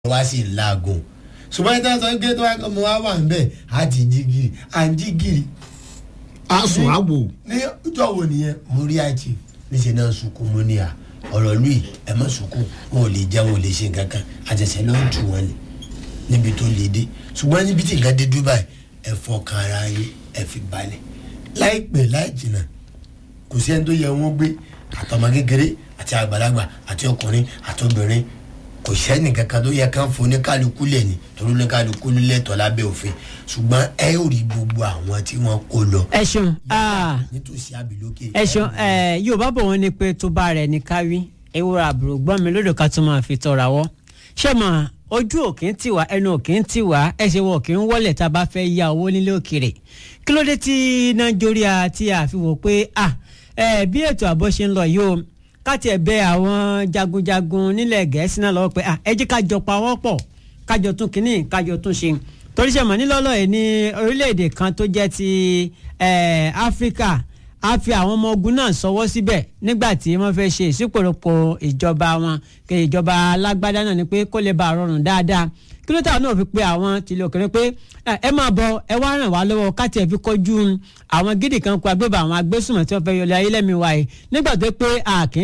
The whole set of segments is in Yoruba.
wá sí laago ṣùgbọ́n ìtàn sọ pé tó wá kọ́ mo wá wà ń bẹ̀ á ti jí gírì à ń jí gírì a sùn á wò. ní ọjọ́ wo nìyẹn mo rí àìtì níṣẹ́ náà sunkún mo ní à ọ̀rọ̀ lùi ẹ̀ mọ́ sunkún wọn ò lè jẹ́ wọn ò lè ṣe nǹkan kan àtẹ̀sẹ̀ náà ń tù wọ́n lè níbi tó lè dé ṣùgbọ́n níbi tí nǹkan dé dubai ẹ fọkàn ara yín ẹ fi balẹ̀ láìpẹ́ láì jìnnà kò sí ẹni tó yẹ wọn gbé àtọmọ kékeré àti àgbàlagbà àti ọkùnrin àti obìnrin kò sẹ́ni kankan tó yẹ kán fún oníkálukú lẹ̀ ni torí oníkálukú lẹ́tọ̀ọ́ lábẹ́ òfin ṣùgbọ́n ẹ yóò rí gbogbo àwọn tí wọ́n kó lọ ẹ ṣeun nítòsí àbílókè. ẹ ṣeun yorùbá bọ̀ wọ́n ní pé tó bá rẹ̀ ní káwí ewúrẹ́ àbúrò gbọ́n mi lódò ká tó máa fi tọrọ àwọ̀ ṣé mà ojú òkè ń tiwa ẹnu òkè ń tiwa ẹsẹ̀ wọ̀ òkè ń wọlé tá a bá fẹ́ ya owó nílé òkèrè kí ló dé tí nàìjíríà tí a fi wò pé ah ẹ bí ètò ààbò ṣe ń lọ yìí o káti ẹ̀ bẹ àwọn jagunjagun nílẹ̀ gẹ̀ẹ́sì náà lọ́wọ́ pé ah ẹ jẹ́ ká jọ pawọ́ pọ̀ kájọ tún kínní kájọ tún ṣe torí ṣe mọ̀ nílọ́lọ́ ẹ̀ ní orílẹ̀-èdè kan tó jẹ́ ti áfíríkà a fi àwọn ọmọ ogun náà sọwọ́ síbẹ̀ nígbà tí wọ́n fẹ́ ṣe ìsípòròpò ìjọba wọn kí ìjọba alágbádá náà ni pé kó lè bá a rọrùn dáadáa kí ló tà náà fi pe àwọn tìlẹ̀ òkèrè pé ẹ máa bọ ẹ wá ràn wá lọ́wọ́ káti ẹ̀ fi kọjú àwọn gidi kan kó agbébọn àwọn agbésùnmọ̀ tí wọ́n fẹ́ yọlẹ̀ ayé lẹ́mi wa yìí nígbà tó pé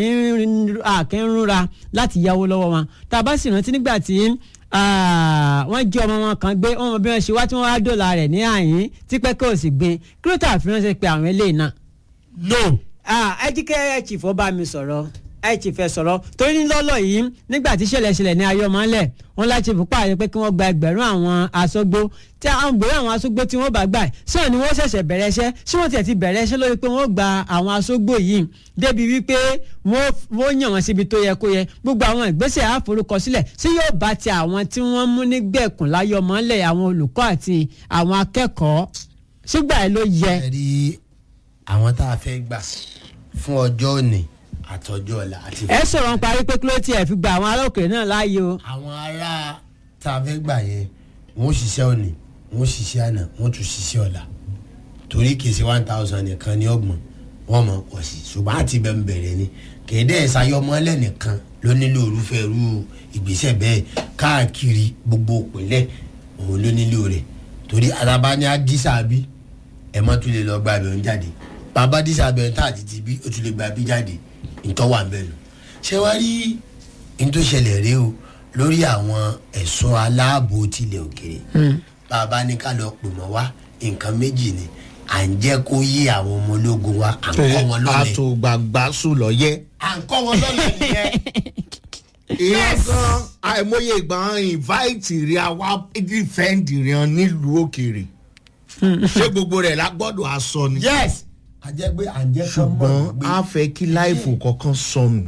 àkín rúra láti yáwó lọ́wọ́ wọn tá a bá sì rántí nígbà tí wọ́n jí ọmọ wọn kan gbé wọn bí wọ́n ṣe wá tí wọ́n wá dòlà rẹ̀ ní àyín tí pẹ́kẹ́ ò sì gbin kí ló tà fi ránṣẹ́ pé àwọn eléyìí náà. no. ẹ jí kẹ́ ẹ chìfọ́ bá mi sọ̀rọ̀ ẹ ti fẹ́ sọ̀rọ̀ torí ní lọ́lọ́ yìí nígbà tí ṣẹlẹ̀ ṣẹlẹ̀ ní ayọ́mọ́lẹ̀ wọn láti fún pààyè pé kí wọ́n gba ẹgbẹ̀rún àwọn aṣọ́gbó tí àwọn gbèrè àwọn aṣọ́gbó tí wọ́n bá gbà sọ̀rọ̀ ni wọ́n ṣẹ̀ṣẹ̀ bẹ̀rẹ̀ iṣẹ́ ṣé wọ́n tiẹ̀ ti bẹ̀rẹ̀ iṣẹ́ lórí pé wọ́n gba àwọn aṣọ́gbó yìí débi wípé wọ́n yàn wọ́n síbi tó yẹ kó yẹ gbogbo àwọn ìgbésẹ̀ àforúkọsílẹ̀ sí yóò bá ti àwọn tí wọ́n mú nígbẹ̀kùn láyọ̀mọ́lẹ̀ àwọn olùkọ́ àti àwọn akẹ́kọ̀ọ́ sígbà ẹ̀ ló yẹ. ẹ rí àwọn tá a fẹ́ gbà fún ọjọ́ òní àtọjọ́ ọ̀la àti. ẹ sọ̀rọ̀ ń parí pé kí ló tiẹ̀ fi gba àwọn ará òkèèrè náà láàyè o. àwọn ará tá a fẹ́ gbà yẹn wọ́n ṣiṣẹ́ òní wọ́n ṣiṣẹ́ àná wọ́n tún ṣiṣẹ́ ọ̀la torí kì í ṣe one thousand nìkan ní ọgbọ̀n wọ́n mọ̀ pọ̀ sí ṣùgbọ́n àti bẹ́ẹ̀ bẹ̀rẹ̀ ni kéde ìsayọmọlẹ̀ nìkan ló nílò irúfẹ́ irú ìgbésẹ̀ bẹ́ẹ̀ káàkiri gbogbo òpínlẹ̀ òun ló nílò rẹ̀ torí araba ní adisa bí ẹ̀ mọ́ tún lè lọ gba abẹ́rún jáde bàbá dísà abẹ́rún tá àti ti bí ó tún lè gba bí jáde ntọ́wà ń bẹ̀ lò ṣé wàá rí n tó ṣẹlẹ̀ rí o lórí àwọn ẹ̀ṣọ́ aláàbò tilẹ̀ òkèrè bàbá ní ká lọ pè mọ́ wá nǹkan méjì ni à ń jẹ́ kó yé àwọn ọmọ ológun wa à ń kọ́ wọn lọ́lẹ̀. àtògbàgbà sùn lọ́yẹ́. à ń kọ́ wọn lọ́lẹ̀ nìyẹn. ìyẹn gan àìmọye ìgbà invite rí àwa defend rí nílùú òkèrè ṣé gbogbo rẹ̀ la gbọ́dọ̀ aṣọ ni. yes àjẹ́ pé à ń jẹ́ kọ́ mọ̀ ṣùgbọ́n a fẹ́ kí láìfò kankan sọnù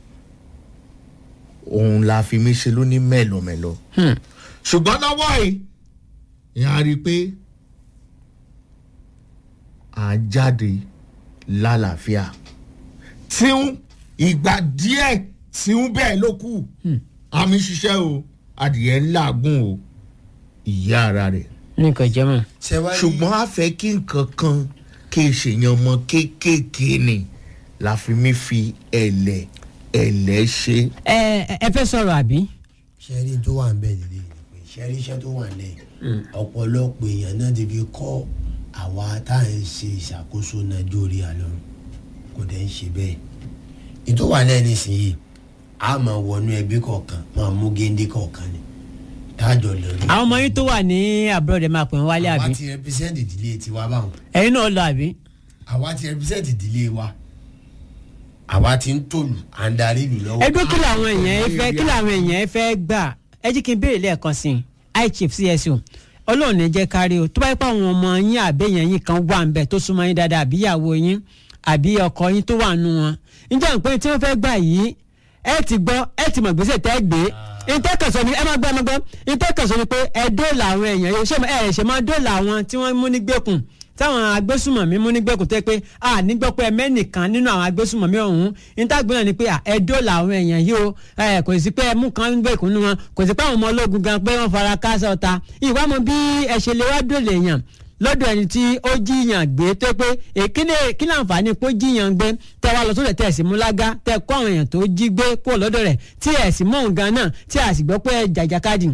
òun la fi mí ṣe lóní mẹ́lọmẹ́lọ. ṣùgbọ́n lọ́wọ́ yìí ìyá rí i pé à ń jáde lálàáfíà tí ń ìgbà díẹ̀ tí ń bẹ́ẹ̀ ló kù àmì ṣiṣẹ́ o adìyẹ ńláàgùn o ìyá ara rẹ̀. ní kò jẹ́ mọ́. ṣùgbọ́n a fẹ́ kí nǹkan kan kí n ṣèyàn ọmọ kéékèèké ni la fi mí fi ẹ̀lẹ̀ ẹ̀lẹ̀ ṣe. ẹ ẹ fẹ́ sọ̀rọ̀ àbí. sẹ́rí tó wà ń bẹ̀ nílé ìpè sẹ́rí iṣẹ́ tó wà lẹ́yìn ọ̀pọ̀lọpọ̀ èèyàn náà ti fi kọ́ àwa tá à ń ṣe ìṣàkóso nàìjíríà lọ́rùn kò dẹ̀ ń ṣe bẹ́ẹ̀ ètò wà lẹ́yìn nísìnyí a máa wọnú ẹbí kọ̀ọ̀kan máa mú géńdé kọ̀ọ̀kan ni tájọ lórí. àwọn ọmọ yín tó wà ní àbúrò rẹ̀ máa pè wọ́n wálé àbí. àwa ti rẹpísẹ́ǹtì ìdílé tiwa báwọn. ẹ̀yin náà lọ àbí. àwa ti rẹpísẹ́ǹtì ìdílé wa àwa ti ń tòlù à ń darí ìlú lọ́wọ́. ẹgbẹ́ kí làwọn èèyàn ẹ fẹ́ kí làwọn èèyàn ẹ fẹ́ gbà ẹ jí kí n béèrè lẹ́ẹ̀kan sí i i chief csu ọlọ́run ẹ jẹ́ kárí o tó bá yẹ pé àwọn ọmọ yín àbẹ̀yẹn yín kan wà ń bẹ̀ tó súnmọ́ yín dáadáa àbí ìyàwó yín àbí ọkọ yín tó wà nù wọn ǹjẹ́ nǹkan tí wọ́n fẹ́ gbà yìí ẹ ti gbọ́ ẹ ti mọ̀ gbèsè tẹ́ gbé ìtẹ́kẹ̀sọ ni ẹ máa gbọ́ ẹ máa gbọ́ ìtẹ́kẹ̀sọ ni pé ẹ dóòlà àwọn èèyàn yóò ṣe ẹ ṣe máa dóòlà àwọn tí wọ́n mú nígbèkùn táwọn agbésùmọ̀mí mú nígbèkùn tẹ́ pé a nígbọ́ pé mẹ́nìkan nínú àwọn agbésùmọ̀mí ọ̀hún ìtàgbọ́n ni pé ẹ dóòlà àwọn èèyàn yìí o kò sí pé ẹ mú kan nígbèkùn nínú wọn kò sí pé àwọn ọmọ ológun gan pé wọ́n fara káṣá ọ̀tá ìwà mọ bí ẹ ṣe lè wá dóòlà èèyàn lọ́dọ̀ ẹni tí ó jiyàn gbé tó pé èkínní kí láǹfààní pé ó jiyàn gbé tẹ wá lọ sódò tẹ ẹ̀sìn múlágá tẹ kọ́ àwọn èèyàn tó jí gbé kó lọ́dọ̀ rẹ̀ tí ẹ̀sìn mọ̀ nǹkan náà tí a sì gbọ́ pé jàjàkadì